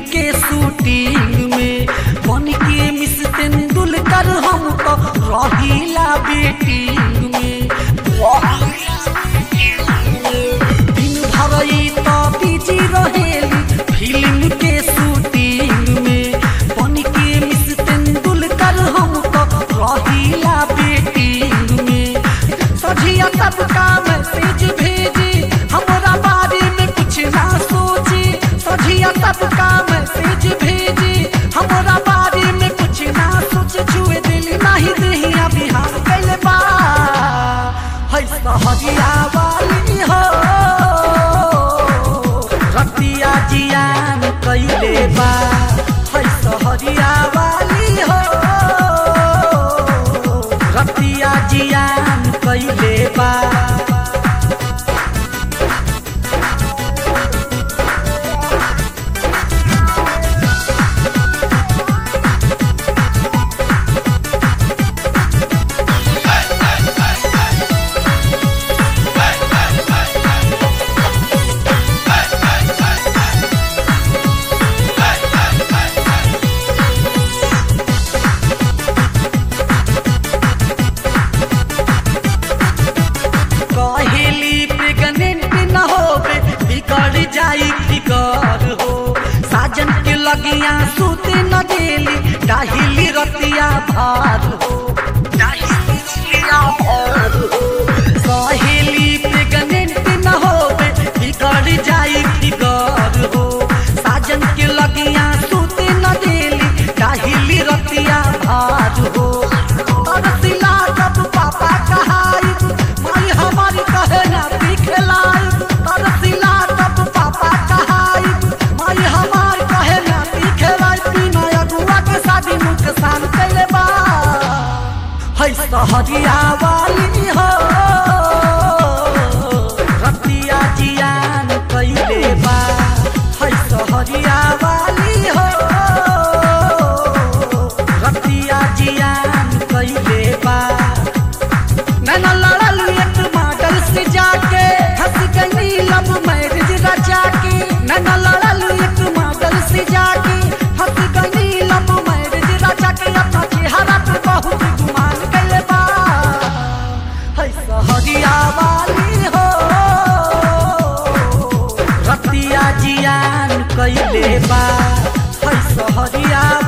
के शूटिंग में बन के मिस तेंदुलकर हम तो रहीला बेटिंग में दिन भर ई तो बिजी रहेली फिल्म के शूटिंग में बन के मिस तेंदुलकर हम तो रहीला बेटिंग में सझिया सबका मैसेज भेजी हमरा बारे में कुछ ना सोची सझिया सबका मैसेज भेजी हमरा बारे में कुछ ना सोचे छुए दिल नहीं दहिया बिहार कैले बा है सहजिया वाली हो रतिया जियान कैले बा है सहजिया वाली हो रतिया जियान कैले बा कहेली प्रेग्नेंट न होबे बिगड़ जाई फिकर हो साजन के लगिया सूते न गेली डाहिली रतिया भार हो डाहिली रतिया भार हो कहेली प्रेग्नेंट न होबे बिगड़ जाई फिकर हो साजन के लगिया सूते न गेली डाहिली रतिया भार हो तरसिला जब पापा कहाई माई हमारी कहे ना दिखलाई तरसिला जब पापा कहाई माई हमारी कहे ना दिखलाई बिना अगुआ के शादी नुकसान कैले बा है सहरिया वाली हो रतिया जियान कैले बा है सहरिया वाली हो रतिया जियान कैले बा नैना लड़ल एक मॉडल से जाके हंस गई लब मैरिज रचा के नैना लड़ल एक मॉडल से जाके हंस गई लब मैरिज रचा के अपना चेहरा पे बहुत गुमान कैले बा है सहरिया वाली हो रतिया जियान कैले बा है सहरिया